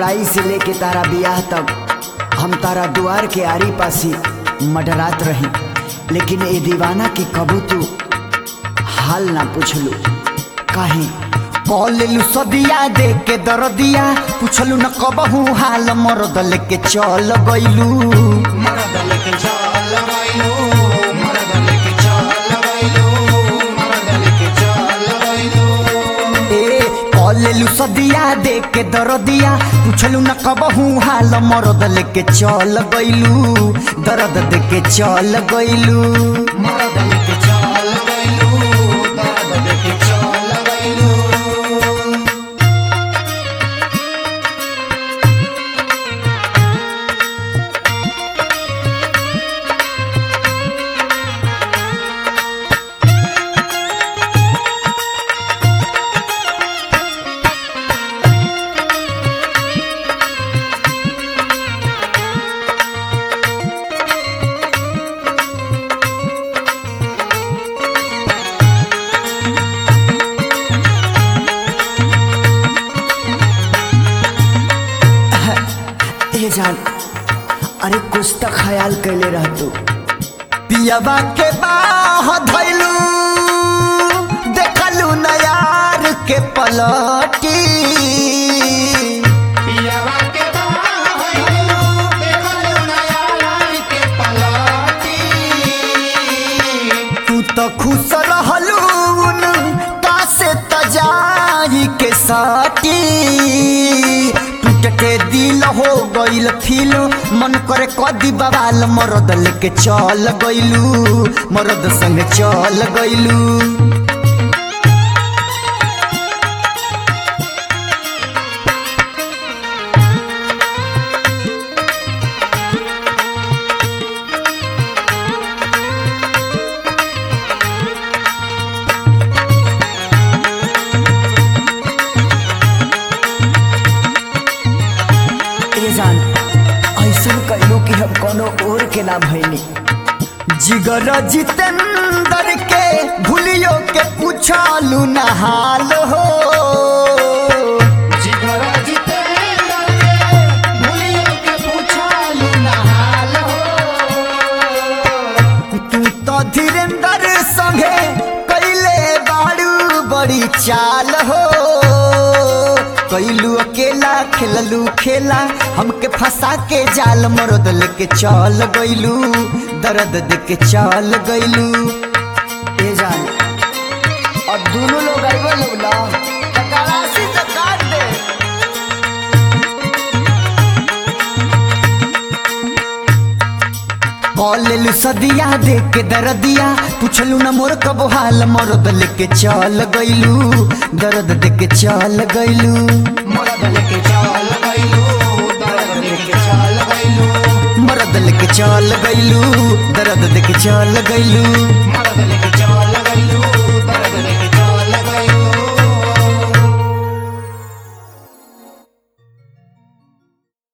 लड़ाई से लेके तारा बियाह तक हम तारा दुआर के आरी पासी मडरात रही लेकिन ए दीवाना के कबू तू हाल ना पूछलू काहे कॉलेलू सदिया दे के दरदिया पूछलू न कबहू हाल मरद लेके चल गइलू मरद लेके चल गइलो मरद लेके चल गइलो मरद लेके चल गइलो ए कॉलेलू सदिया दे के दरदिया पूछलू न कबहू हाल मरद लेके चल गइलू दर्द दे के चल गइलू मरद लेके चल गइलो मरद लेके चल गइलो ए जान अरे कुछ तो ख्याल कैले रह तू पियाबा के बाह धैलू देखलू नयार के पलटी पियावा के बाहइलो देखलो नया रानी के पलटी तू तो खुश रहलू का से तजाई के साटी टूट के दिल हो गइल फील मन करे कदी बवाल मरद लेके चल गइलू मरद संग चल गइलू ए जान ऐसन कैलू कि हम कोनो और के ना भइनी जिगर जितेंद्र के भूलियो के पूछलू न हाल हो जिगर जितेंद्र के भूलियो के पूछलू नहाल हो तू तो धीरेन्द्र संगे कैले बाड़ू बड़ी चाल हो कैलू अकेला खेललू खेला हमके फंसा के जाल मरद लेके चल गइलू दर्द देके चल गइलू ए जान अब दोनों लोग आइबो लोग ना तकारासी से काट दे कॉलेलू सदिया दे के दरदिया पूछलू न मोर कब हाल मरद लेके चल गइलू दर्द देके चल गइलू मरद लेके चल गइलो दर्द लेके चल गइलो मरद लेके चल गइलू दर्द देके चल गइलू मरद लेके चल